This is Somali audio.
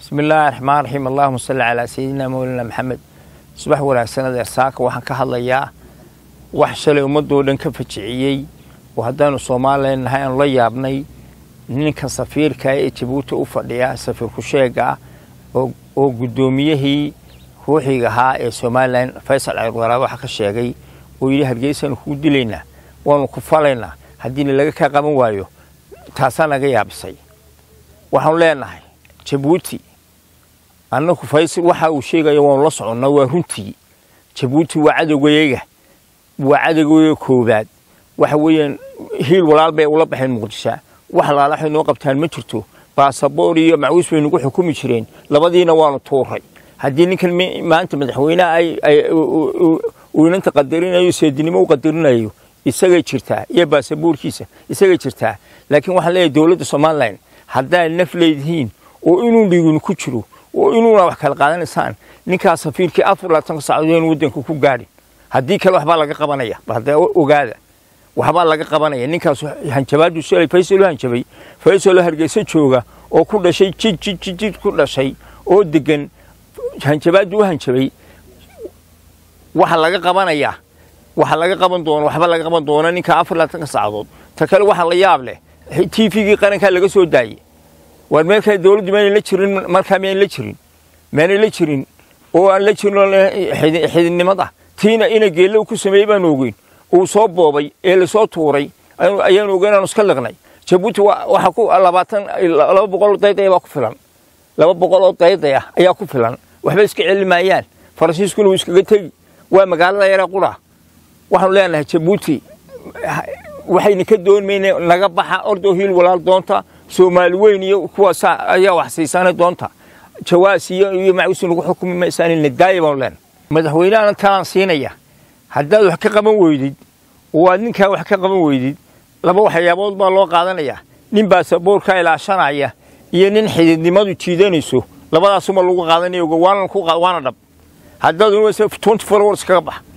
bismi illaahi raxmaan raxiim allahuma salli calaa sayidina mawlana maxamed subax wanaagsan adeer saaka waxaan ka hadlayaa wax shalay ummadoo dhan ka fajiciyey oo haddaanu soomaalilan nahay aanu la yaabnay ninka safiirka ee jabuuti u fadhiya safiir ku-sheega ah oo guddoomiyihii ruuxiga ahaa ee somalilan faysal ceelwaraab waxa ka sheegay oo yidhi hargeysaanu kugu dilaynaa waanu ku falaynaa haddiina laga kaa qaban waayo taasaa naga yaabisay waxaanu leenahay jabuuti annagu faysal waxa uu sheegayo waanu la soconnaa waa runtii jabuuti waa cadowgayaga waa cadowgayaga koowaad waxa weeyaan hiil walaal bay ula baxeen muqdisho wax laala waxay noo qabtaan ma jirto baasaboor iyo macwiis bay nagu xukumi jireen labadiina waanu tuuray haddii ninkan maanta madaxweyneha uu inanta qadarinayo seedinimo u qadarinayo isagay jirtaa iyo baasaboorkiisa isagay jirtaa laakiin waxaan leeyahay dowladda somalilan haddaad naf leedihiin oo inuu dhigin ku jiro oo inuuna wax kala qaadanaysaan ninkaas safiirkii afar labaatanka saacadood in waddanka ku gaadhin haddii kale waxbaa laga qabanaya hadda ogaada waxbaa laga qabanaya ninkaas hanjabaadu shalay faysalo hanjabay faysalo hargeysa jooga oo ku dhashay jid jid jid jid ku dhashay oo degan hanjabaadu u hanjabay waxa laga qabanayaa waxa laga qaban doono waxba laga qaban doona ninka afar labaatanka saacadood ta kale waxa la yaab leh t v-gii qarankaa laga soo daayey waar meel kale dowladdu maynay la jirin markaa miyayn la jirin maynay la jirin oo aan la jirin xididnimada tiina ina geellow ku sameeyey baanu ogeyn uu soo boobay ee lasoo tuuray ayaanu ogeyn aanu iska liqnay jabuuti waxa ku labaatan laba boqol oo dayday baa ku filan laba boqol oo dayday ah ayaa ku filan waxba iska celi maayaan faransiiskuna wuu iskaga tegi waa magaalada yara qura waxaanu leenahay jabuuti waxayna ka doonmayna naga baxa ordoo hiil walaal doonta soomaali weyn iyo kuwaas ayaa wax siisana doonta jawaas iyo iyo macwiisi nagu xukumi maysaan nadaaya baanu leenahay madaxweynehana talaan siinaya haddaad wax ka qaban weydid oo aad ninkaa wax ka qaban weydid laba waxyaabood baa loo qaadanayaa nin baasaboorka ilaashanaya iyo nin xididnimadu jiidanayso labadaasuma lagu qaadanaya waana dhab haddaad twenty four hours kaga bax